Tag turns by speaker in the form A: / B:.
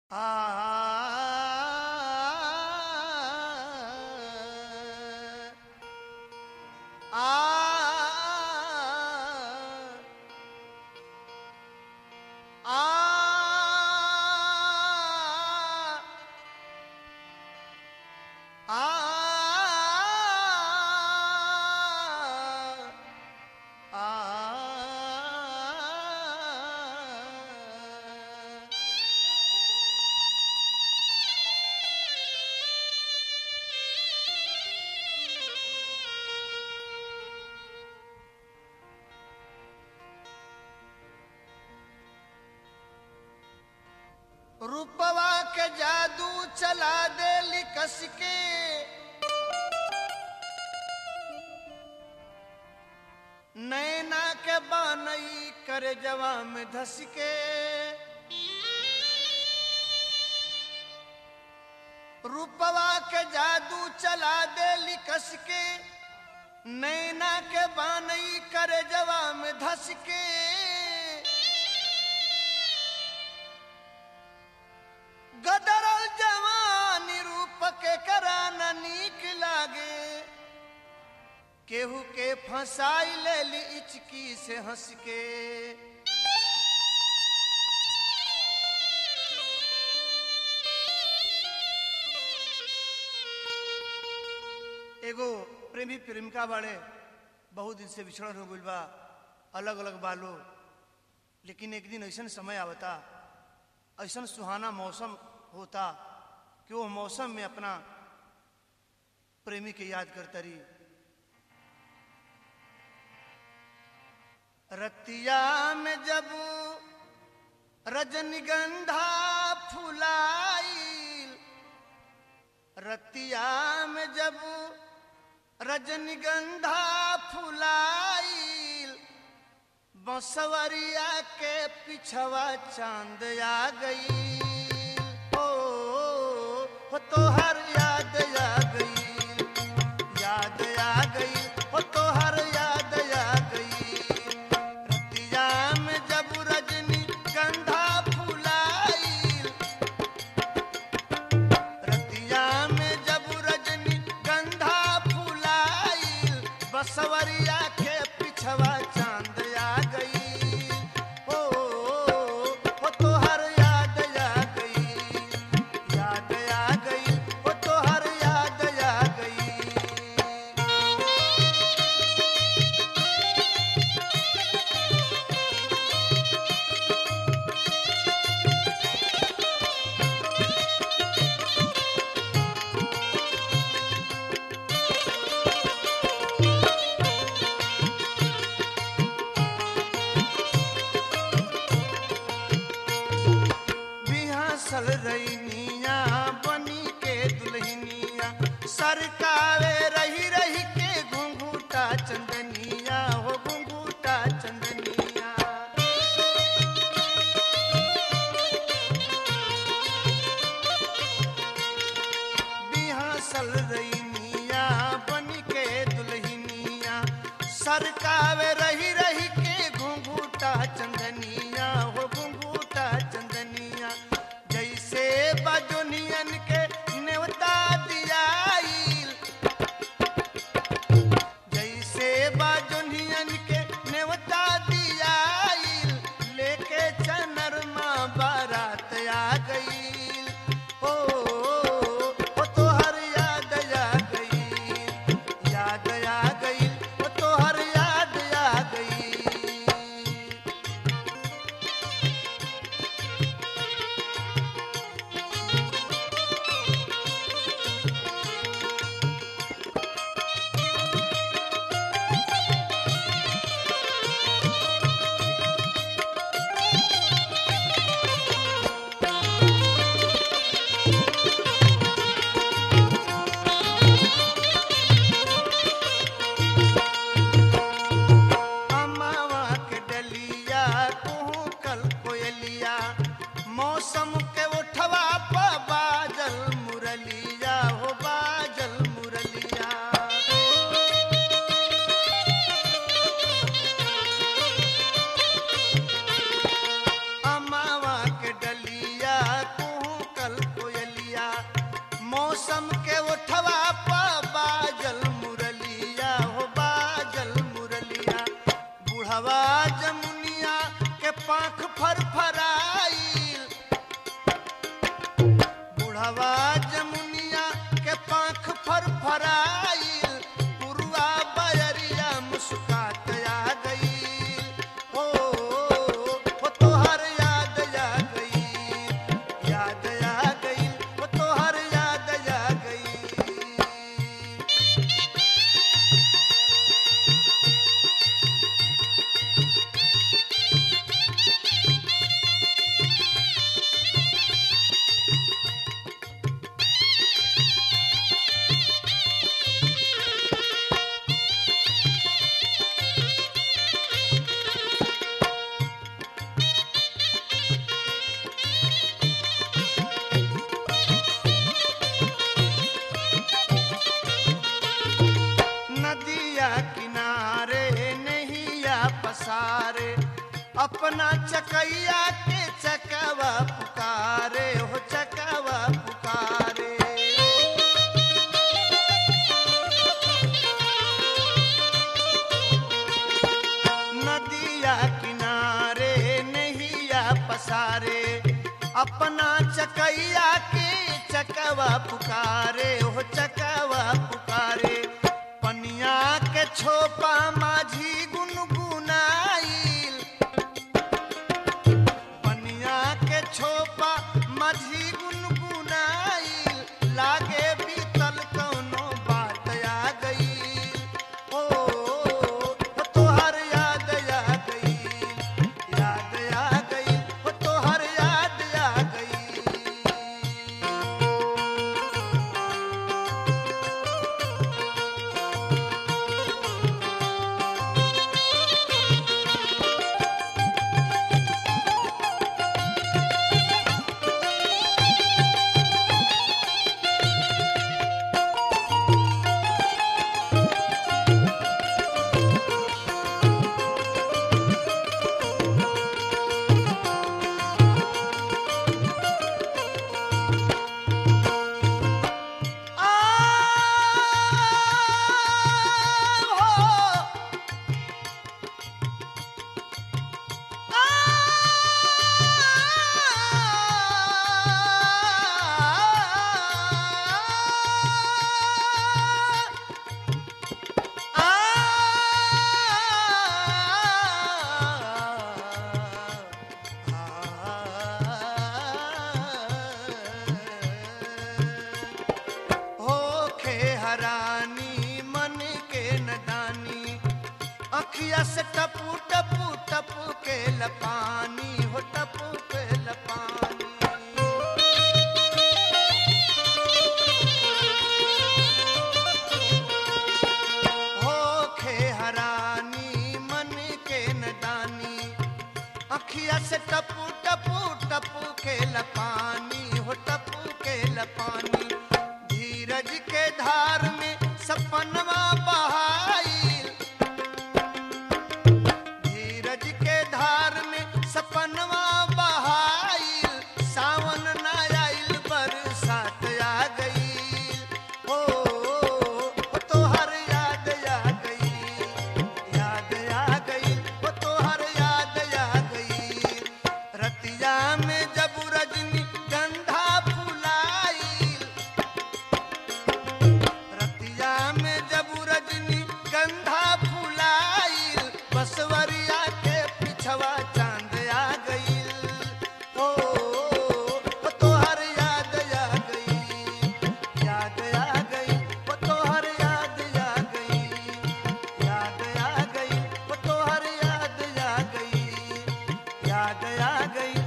A: रूपवा के जादू चला दे लिकस के नैना के बनई करे जवा में धस के रूपवा के जादू चला दे लिकस के नैना के बनई करे जवा में धस के गदरल जवानी रूप के कराना नीक लागे केहू के फंसाई ले ली इचकी से हंस के एगो प्रेमी प्रेमिका बाड़े बहुत दिन से बिछड़न हो गइल बा अलग अलग बालो लेकिन एक दिन ऐसा समय आवता ऐसा सुहाना मौसम होता कि वो मौसम में अपना प्रेमी के याद करता रही रतिया में जब रजनीगंधा फुलाईल रतिया में जब रजनीगंधा फुलाईल बसवरिया के पिछवा चांद आ गई ओ, हो तोहर याद आ गई याद आ गई हो तोहर याद आ गई रतिया में जब रजनी गंधा फुलाईल रतिया में जब रजनी गंधा फुलाईल बसवरिया के पिछवा चांद आ गई ओ, हो तोहर याद आ गई याद आ गई हो तोहर याद आ गई बिहासल रैनिया बनी के दुल्हनिया सरकावे रही रही के घुंघूटा चंदनिया हो घुंघूटा चंदनिया बिहासल रैनिया बनी के दुल्हनिया सरकावे रही रही के घुंघूटा चंदनिया हो घुंघूटा चंदनिया जैसे बजुनियन के नेवता दियाईल जैसे बाजुनियन के नेवता दियाईल लेके चनरमा बारात आ गईल ओ, ओ तोहर याद आ गईल याद आ गईल ओ तोहर याद आ गईल अमावा के डलिया कुहू कल कोयलिया मौसम के उठवा प बाजल मुरलिया हो बाजल मुरलिया अमावा के डलिया कुहू चकैया के चकवा पुकारे हो चकवा पुकारे नदिया किनारे नहिया पसारे अपना चकैया के चकवा पुकारे हो चकवा पुकारे पनिया के छोपा माझी गुनगुनाइल पनिया के छोपा माझी गुनगुनाइल लागे बीतल कौनो बात आ गई ओ तोहर याद आ गई याद आ गई ओ तोहर याद आ गई होखे हरानी मन के नदानी अखिया से टपू टपू टपू के लपानी हो टपू के लपानी होखे हरानी मन के नदानी अखिया से टपू टपू टपू के लपानी हो टपू के लपानी धीरज के धार में सपनवा बहाइल धीरज के धार में सपनवा बहाइल सावन न आइल बरसात आ गई ओ ओ तोहर याद आ गई याद आ गई ओ तोहर याद आ गई रतिया में जब रजनी गंधा फुलाइल रतिया में जब रजनी गंधा फुलाइल बसवरिया के पिछवा चांद आ गईल ओ ओ तोहर याद आ गई याद आ गई ओ तोहर याद आ गई याद आ गई ओ तोहर याद आ गई याद आ गई